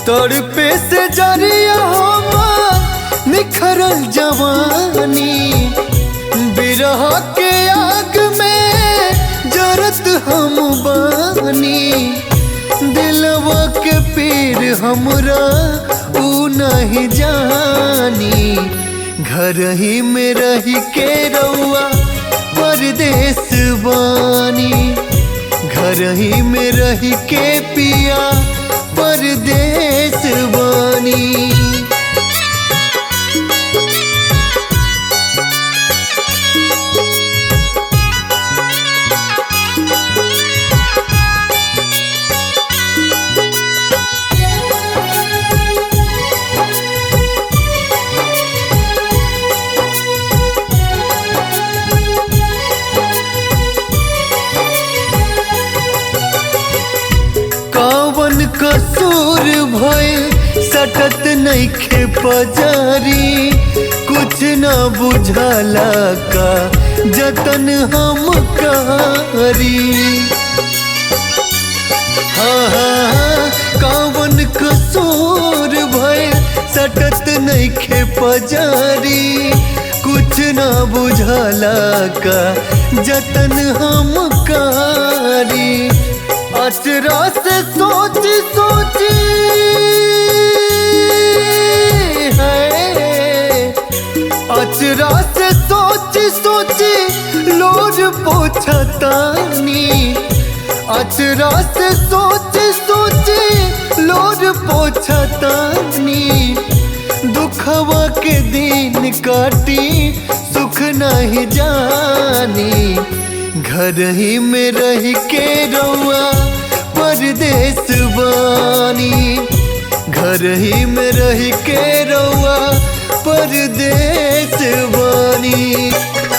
तड़पे से जरिया हम निखरल जवानी बिरह के आग में जरत हम बानी दिलवा के पीर हमरा ऊ नहीं जानी घर ही में रह के रउआ परदेश बानी घर ही में रह के पिया परदेश बानी कवन कसूर भय सटत नइखे पजारी कुछ न बुझाला का जतन हम करी हाँ हाँ हाँ, कवन कसूर भय सटत नइखे पजारी कुछ न बुझाला का जतन हम करी अचरा से सोच सोची है अचरा से सोच सोची लोर पोछतानी अचरा से सोच सोची लोर पोछतानी दुखवा के दिन काटी सुख नहीं जानी घर ही में रह के रउआ परदेश बानी घर ही में रह के रउआ परदेश बानी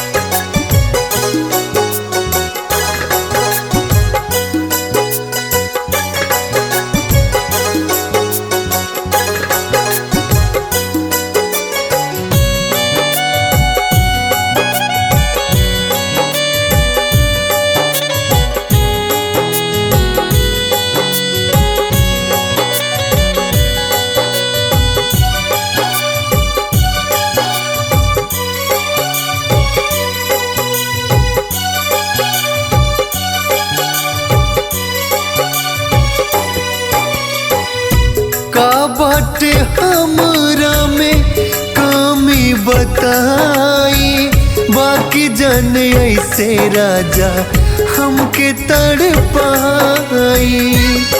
का बाटे हमरा में कमी बताई बाकी जन ऐसे राजा हमके तड़ पाई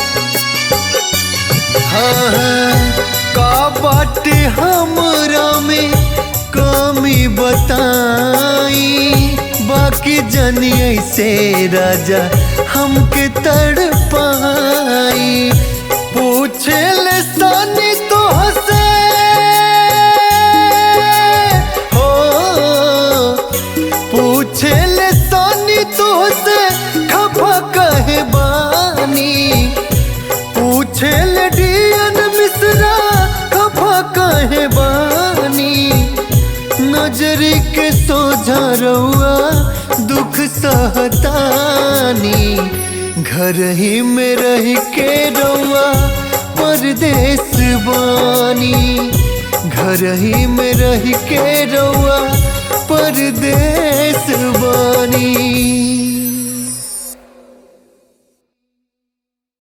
हाँ हाँ, का बाटे हमरा में कमी बताई बाकी जन ऐसे राजा हमके तड़ पाई पूछे ले सानी तो हसे हो पूछे ले सानी तो हसे खफा कहे बानी पूछे ले डियन मिश्रा खफा कहे बानी नजरी के सोझा रहुआ दुख सहतानी घर ही में रह के रउआ परदेश बानी घर ही में रह के रउआ परदेश बानी